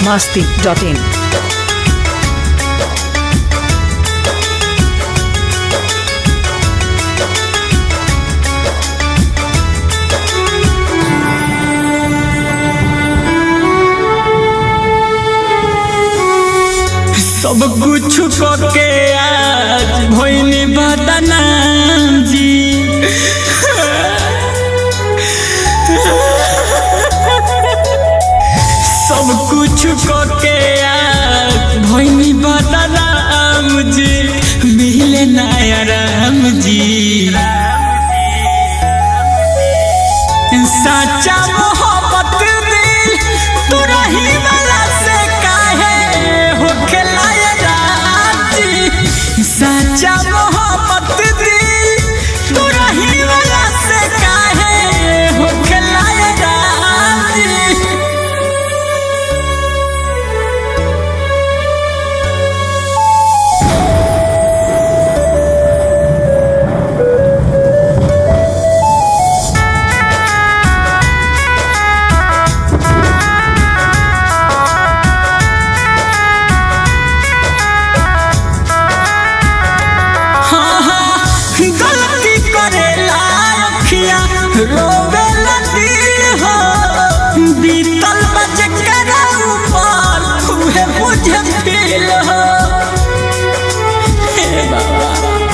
masti.in. सब कुछ के आज भोइनी बदनाम जी सब कुछ के आज भोइनी बदनाम जी मिले नया राम जी सच्चा मोहब्बत दिल तू रही वाला से काहे हो खिलाया राजी सच्चा मोहब्बत दिल तू रही वाला से काहे हो खिलाया राजी हाँ, हाँ, गलती करेला अखिया रोवेला दिल हो बीतल बज कर ऊपर तुहे मुझे फील हो हे बाबा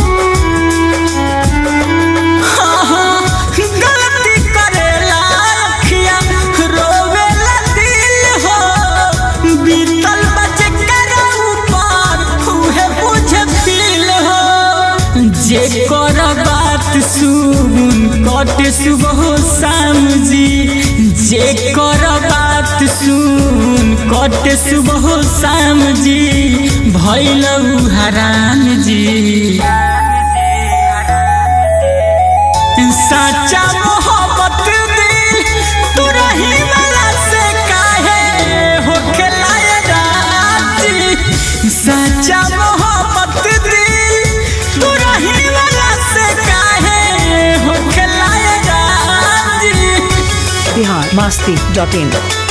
हाँ, हाँ, गलती करेला अखिया रोवेला दिल हो बीतल बज कर ऊपर तुहे मुझे फील हो जे कर बात सुन कट सुबह शाम जी जे कर बात सुन कट सुबह शाम जी भैल हराम जी सच्चा मोहब्बत दिल तू रही वाला से काहे हो खिलाया राजी सच्चा मोहब्बत दिल तू रही वाला से काहे हो खिलाया राजी Bihar masti.in.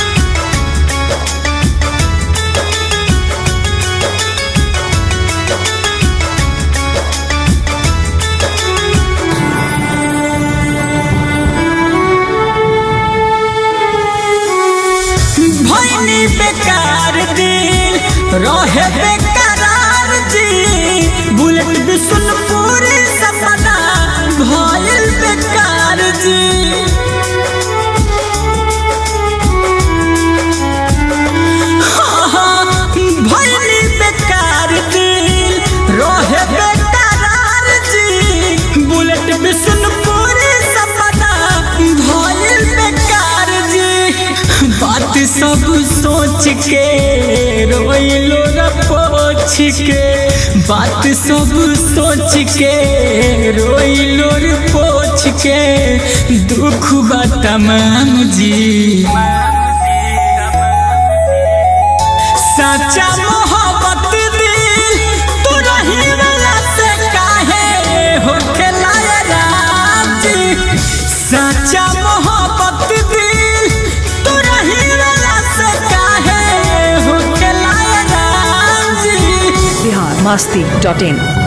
भैनी बेकार दिल रहे बेकरार जी बुलेट बिशुनपुर सपना भइल बेकार जी हाँ, हाँ, भइनी बेकार दिल रहे बेकरार जी बुलेट बिशुनपुर सपना भइल बेकार जी बात सब सोच के रोइलो र पोछ के बात सब सोच के रोइलो र पोछ के दुख बा तमाम जी सच्चा मोहब्बत दिल तू रही वाला से काहे हो खिलाया राजी सच्चा मोहब्बत दिल तू रही वाला से काहे हो खिलाया राजी Bihar masti.in.